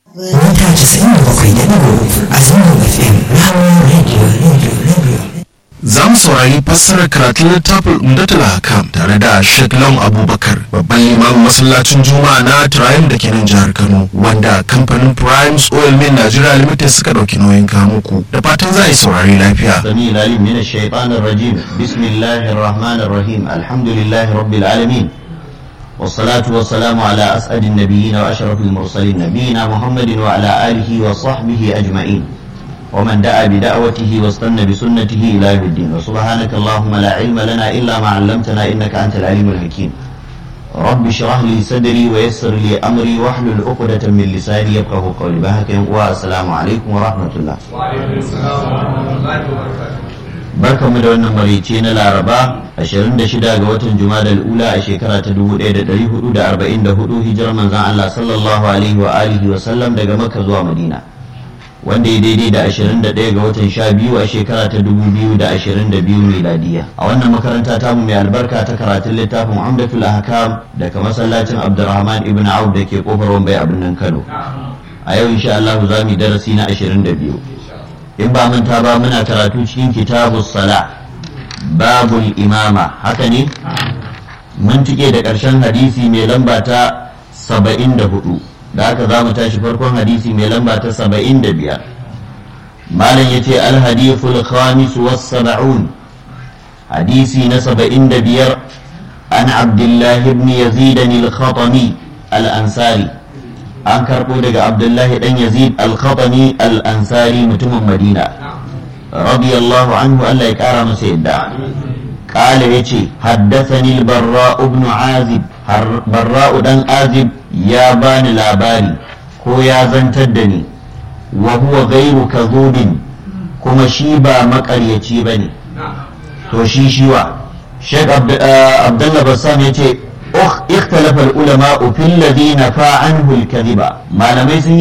mita casa'in da bakwai da ɗigo a zangon fm rahama radio radio radio za mu saurari fassarar karatun littafin umdatul hakam tare da Sheikh Long Abubakar babban limamin masallacin Juma'a na Triumph da ke nan jihar Kano wanda kamfanin Primes Oil Mill Nigeria Limited suka dauki nauyin kamuku da fatan za a yi saurari lafiya. السميع العليم من الشيطان الرجيم بسم الله الرحمن الرحيم الحمد لله رب العالمين والصلاة والسلام على أسعد النبيين وأشرف المرسلين نبينا محمد وعلى آله وصحبه أجمعين ومن دعا بدعوته واستنى بسنته إلى يوم الدين وسبحانك اللهم لا علم لنا إلا ما علمتنا إنك أنت العليم الحكيم رب اشرح لي صدري ويسر لي أمري واحلل عقدة من لساني يفقه قولي بهك والسلام عليكم ورحمة الله barkamu da wannan marice na laraba 26 ga watan jumadal ula a shekara ta 1444 hijirar manzan Allah sallallahu alaihi wa alihi wa sallam daga makka zuwa madina wanda ya daidai da 21 ga watan 12 a shekara ta 2022 miladiya a wannan makaranta tamu mai albarka ta karatun littafin umdatul ahkam daga masallacin abdurrahman ibn auf da ke kofar wambai a birnin kano a yau insha Allah za mu yi darasi na 22 in ba manta ba muna karatu cikin kitabu sala babul imama haka ne mun tike da ƙarshen hadisi mai lamba ta saba'in da hudu da haka za mu tashi farkon hadisi mai lamba ta saba'in da biyar malam ya ce alhadithul khamis was saba'un hadisi na saba'in da biyar an abdullahi ibn yazid al-khatami al-ansari an karɓo daga abdullahi ɗan yazid al-khatami al-ansari mutumin madina radiyallahu anhu Allah ya ƙara masa yadda قال يتي حدثني البراء بن عازب براء دان عازب يا بان لاباري هو يا زنتدني وهو غير كذوب كما شيبا مقريتي بني تو شي شيوا شيخ عبد الله بسام يتي اختلف العلماء في الذي نفى عنه الكذب ما لم